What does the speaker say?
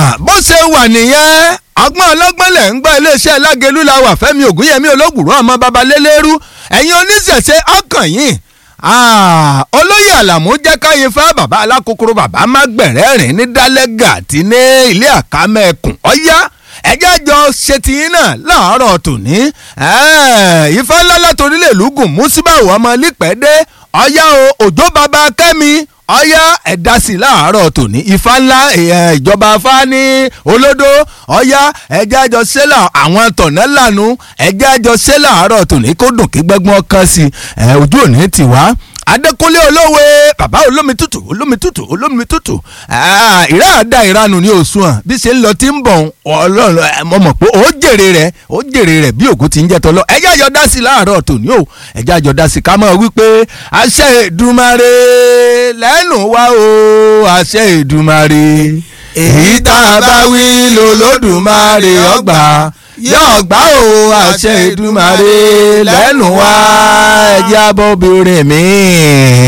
bó ṣe wà nìyẹn ọgbọ́n ọlọ́gbọ́n lẹ̀ ń gbọ́ iléeṣẹ́ lágẹ̀lú la wà fẹ́mi ògúnyẹmí olóògùrọ̀ ọmọ babalélérú ẹ̀yin oníṣẹ̀ṣe ọkàn yìí olóyè àlàmú jẹ́ káyin fẹ́ bàbá alákòókòrò bàbá má gbẹ̀rẹ́ rìn ní dálẹ́gà àti ní ilé àkámẹ́kùn ọ̀yá ẹjẹ́ jọ ṣètìyín náà láàárọ̀ tòní ifá ńlá látòrílẹ̀ lùgùn músíbàwọ̀ ọmọ lípẹ́dẹ́ ọ̀yá o òjò bàbá kẹ́mi ọ̀yá ẹ̀dá sí láàárọ̀ tòní ifá ńlá ìjọba afá ní olódó ọ̀yá ẹ̀jẹ̀ àjọ sẹ́là àwọn tọ̀nà lànà ẹ̀jẹ̀ àjọ sẹ́là àárọ̀ tòní kó dùn kí gbẹ́gbọ́n kan sí ojú òní ti wá adékúnlé olówe bàbá olómi tútù olómi tútù olómi tútù ìrá àdá ìranù ní oṣù hàn bí ṣe ń lọ tí ń bọ̀ ọlọ́run mo mọ̀ pé ó jèrè rẹ̀ ó jèrè rẹ̀ bí ògùn ti ń jẹ́ tọ́lọ́ ẹ̀jẹ̀ àjọ dá sí láàárọ̀ tòní o ẹ̀jẹ̀ àjọ dá sí ká mọ̀ wípé àṣẹ Èdùmàrè lẹ́nu wa o àṣẹ Èdùmàrè èyí tá a bá wí lọ́lọ́dùmarè ọgbà yóò gbà ó àṣẹ Èdùmàrè lẹ́nu wa ẹ̀jẹ̀ abọ́ obìnrin mi.